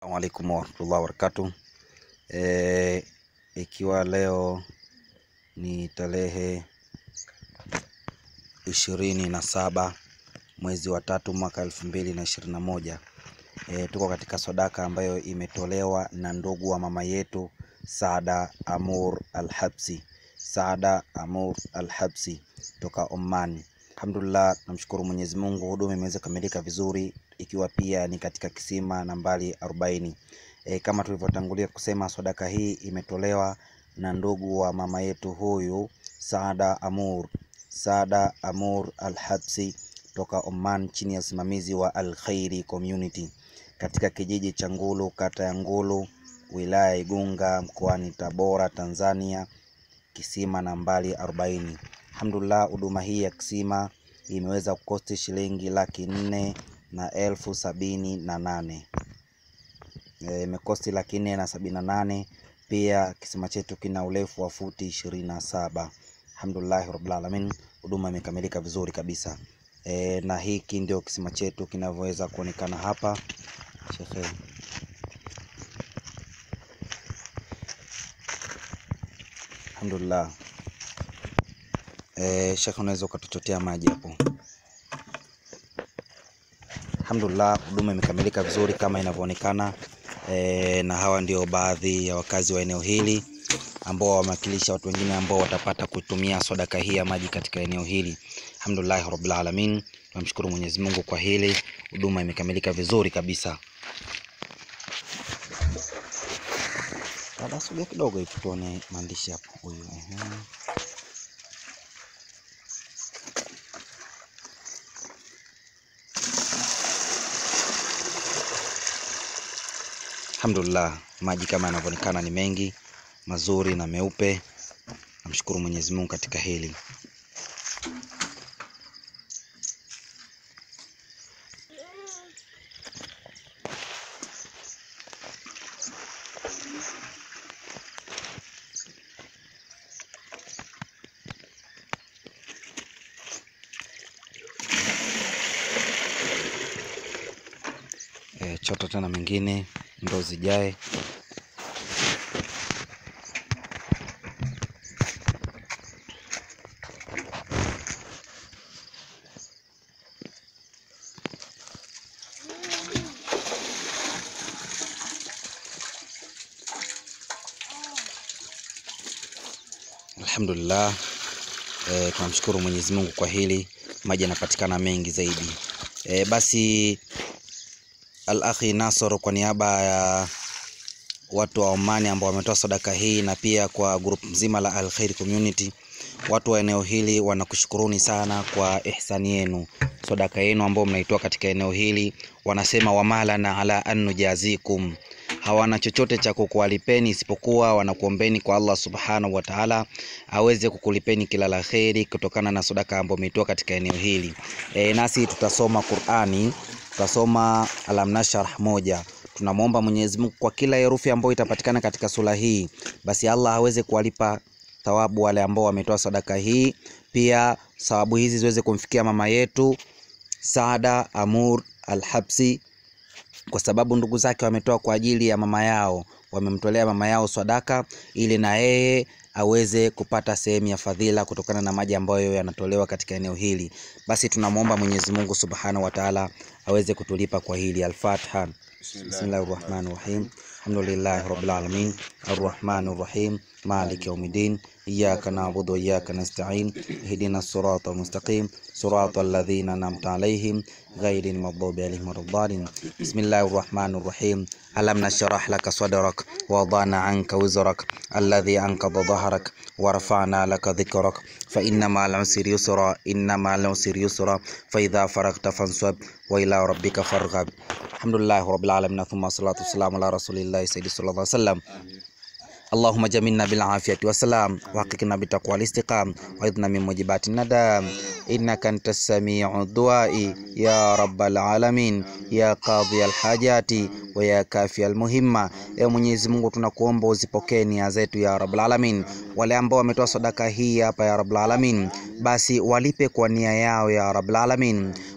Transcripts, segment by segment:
Assalamu alaikum warahmatullahi wabarakatuh. E, ikiwa leo ni tarehe ishirini na saba mwezi wa tatu mwaka elfu mbili na ishirini na moja e, tuko katika sadaka ambayo imetolewa na ndugu wa mama yetu Saada Amur Al-Habsi, Saada Amur Al-Habsi toka Oman. Alhamdulillah, namshukuru Mwenyezi Mungu, huduma imeweza kukamilika vizuri, ikiwa pia ni katika kisima nambari 40. E, kama tulivyotangulia kusema sadaka hii imetolewa na ndugu wa mama yetu huyu Saada Amur, Saada Amur Al-Habsi toka Oman chini ya usimamizi wa Al Khairi Community katika kijiji cha Ngulu, kata ya Ngulu, wilaya ya Igunga, mkoani Tabora, Tanzania, kisima nambari 40. Alhamdulillah, huduma hii ya kisima imeweza kukosti shilingi laki nne na elfu sabini na nane E, imekosti laki nne na sabini na nane. Pia kisima chetu kina urefu wa futi ishirini na saba. Alhamdulillahi rabbil alamin, huduma imekamilika vizuri kabisa. E, na hiki ndio kisima chetu kinavyoweza kuonekana hapa Shekhe. Alhamdulillah. E, Shekhe, unaweza ukatuchotea maji hapo. Alhamdulillah, huduma imekamilika vizuri kama inavyoonekana. E, na hawa ndio baadhi ya wakazi wa eneo hili ambao wamewakilisha watu wengine ambao watapata kutumia sadaka hii ya maji katika eneo hili. Alhamdulillah rabbil alamin, tunamshukuru Mwenyezi Mungu kwa hili, huduma imekamilika vizuri kabisa. Dada, sogea kidogo hivi tuone maandishi hapo. Huyu ehe. Alhamdulillah, maji kama yanavyoonekana ni mengi mazuri na meupe. Namshukuru Mwenyezi Mungu katika hili. E, chota tena mengine ndo zijae. Alhamdulillah, e, tunamshukuru Mwenyezi Mungu kwa hili, maji yanapatikana mengi zaidi. E, basi Al-Akhi Nasor kwa niaba ya watu wa Omani ambao wametoa sadaka hii na pia kwa group mzima la Al Khair Community, watu wa eneo hili wanakushukuruni sana kwa ihsani yenu, sadaka yenu ambao mnaitoa katika eneo hili. Wanasema wamalana ala an nujazikum, hawana chochote cha kukualipeni isipokuwa wanakuombeni kwa Allah subhanahu wa ta'ala aweze kukulipeni kila la kheri kutokana na sadaka ambayo umeitoa katika eneo hili. E, nasi tutasoma Qur'ani tutasoma Alam Nashrah moja. Tunamwomba Mwenyezi Mungu kwa kila herufi ambayo itapatikana katika sura hii, basi Allah aweze kuwalipa thawabu wale ambao wametoa sadaka hii, pia thawabu hizi ziweze kumfikia mama yetu Saada Amur Al-Habsi, kwa sababu ndugu zake wametoa kwa ajili ya mama yao, wamemtolea mama yao sadaka ili na yeye aweze kupata sehemu ya fadhila kutokana na maji ambayo yanatolewa katika eneo hili. Basi tunamwomba Mwenyezi Mungu Subhanahu wa Ta'ala aweze kutulipa kwa hili. Al-Fatiha. Bismillahir Rahmanir Rahim. Alhamdulillahi Rabbil Alamin. Arrahmanir Rahim. Maliki Yawmiddin. Iyyaka na'budu wa iyyaka nasta'in. Ihdinas siratal mustaqim. Siratal ladzina an'amta 'alaihim ghairil maghdubi 'alaihim waladdallin. Bismillahir Rahmanir Rahim. Alam nashrah laka sadrak wa wada'na 'anka wizrak alladhi anqadha dhahrak wa rafa'na laka dhikrak fa inna ma'al 'usri yusra inna ma'al 'usri yusra fa idha faragta fansab wa ila rabbika farghab. Alhamdulillahi rabbil alamin thumma salatu wassalamu ala rasulillahi sayyidi sallallahu alaihi wasallam. Allahumma jamilna bil afiyati wassalam wa haqiqna bi taqwa al istiqam wa idna min mujibati nadam innaka antas samiu duai ya rabbal alamin ya qadhi al hajati wa ya kafi al muhimma. Ewe Mwenyezi Mungu, tunakuomba uzipokee nia zetu ya rabbal alamin. Wale ambao wametoa sadaka hii hapa ya rabbal alamin, basi walipe kwa nia yao ya rabbal alamin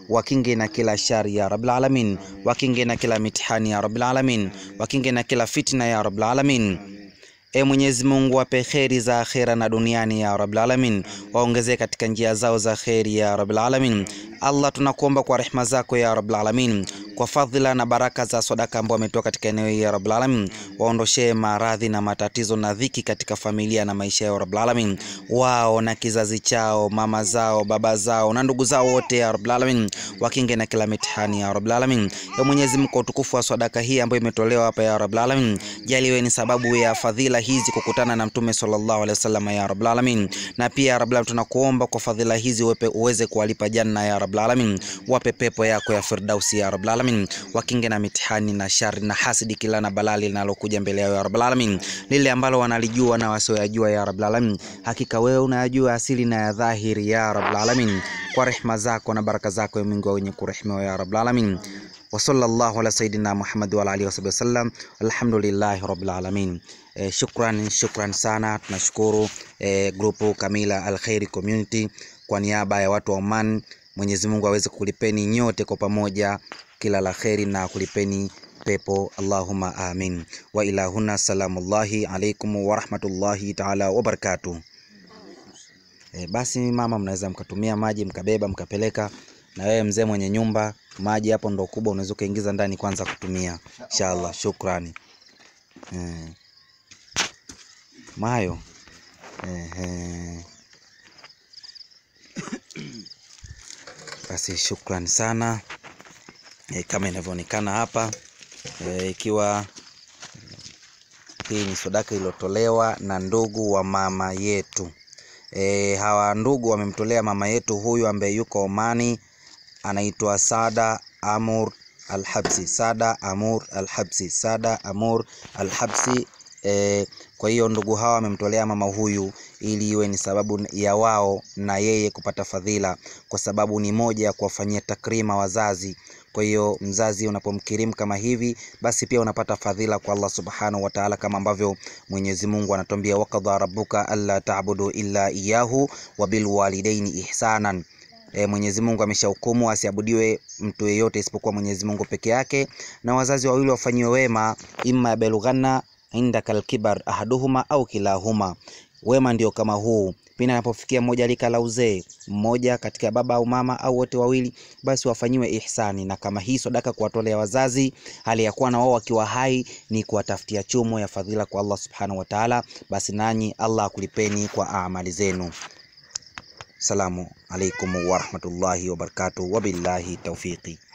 wakinge na kila shari ya rabbil alamin, wakinge na kila mitihani ya rabbil alamin, wakinge na kila fitna ya rabbil alamin. E Mwenyezi Mungu, wape kheri za akhera na duniani ya rabbil alamin, waongezee katika njia zao za kheri ya rabbil alamin. Allah, tunakuomba kwa rehema zako ya rabbil alamin, kwa fadhila na baraka za sadaka ambao wametoa katika eneo hili ya rabbil alamin, waondoshee maradhi na matatizo na dhiki katika familia na maisha yao rabbil alamin, wao na kizazi chao, mama zao, baba zao na ndugu zao wote ya rabbil alamin, wakinge na kila mitihani ya rabbil alamin. Ya Mwenyezi Mungu, kwa utukufu wa sadaka hii ambayo imetolewa hapa ya rabbil alamin, jaliwe ni sababu ya fadhila hizi kukutana na Mtume sallallahu alaihi wasallam ya rabbil alamin, na pia ya rabbil alamin, tunakuomba kwa fadhila hizi uwepe uweze kuwalipa janna ya rabbil alamin, wape pepo yako ya firdausi ya rabbil alamin, wakinge na mitihani na shari na hasidi, kila na balali linalokuja mbele yao ya rabbil alamin, lile ambalo wanalijua na wasioyajua ya rabbil alamin, hakika wewe unayajua asili na ya dhahiri ya rabbil alamin, kwa rehma zako na baraka zako ya Mungu wenye kurehemiwa ya rabbil alamin wa sallallahu ala sayidina Muhammad wa ala alihi wasahbihi wasallam, alhamdulillahi rabbil alamin. E, shukran shukran sana, tunashukuru e, grupu Kamila Alkhairi Community kwa niaba ya watu wa Oman. Mwenyezi Mungu aweze kulipeni nyote kwa pamoja kila la kheri na kulipeni pepo, Allahumma amin. Wa ilahuna salamullahi alaikum wa rahmatullahi taala wa barakatuh. E, basi mama, mnaweza mkatumia maji mkabeba mkapeleka na wewe mzee mwenye nyumba, maji hapo ndo kubwa, unaweza ukaingiza ndani kwanza kutumia. Inshallah, shukrani. Eh, mayo eh, basi shukrani sana eh, kama inavyoonekana hapa eh, ikiwa hii ni sadaka iliyotolewa na ndugu wa mama yetu. E, hawa ndugu wamemtolea mama yetu huyu ambaye yuko Omani anaitwa Sada Amur Alhabsi, Sada Amur Alhabsi, Sada Amur Alhabsi. E, kwa hiyo ndugu hawa wamemtolea mama huyu ili iwe ni sababu ya wao na yeye kupata fadhila, kwa sababu ni moja ya kuwafanyia takrima wazazi. Kwa hiyo mzazi unapomkirimu kama hivi, basi pia unapata fadhila kwa Allah subhanahu wa ta'ala, kama ambavyo Mwenyezi Mungu anatuambia wakadha rabbuka alla ta'budu illa iyyahu wa bil walidaini ihsanan. E, Mwenyezi Mungu ameshahukumu asiabudiwe mtu yeyote isipokuwa Mwenyezi Mungu peke yake, na wazazi wawili wafanyiwe wema, imma yablughanna indaka alkibar ahaduhuma au kilahuma. Wema ndio kama huu pindi anapofikia mmoja lika la uzee, mmoja katika baba au mama au wote wawili, basi wafanyiwe ihsani. Na kama hii sadaka kuwatolea wazazi hali ya kuwa na wao wakiwa hai ni kuwatafutia chumo ya fadhila kwa Allah subhanahu wa ta'ala, basi nanyi Allah akulipeni kwa amali zenu. Salamu alaikum warahmatullahi wabarakatuh, wabillahi taufiqi.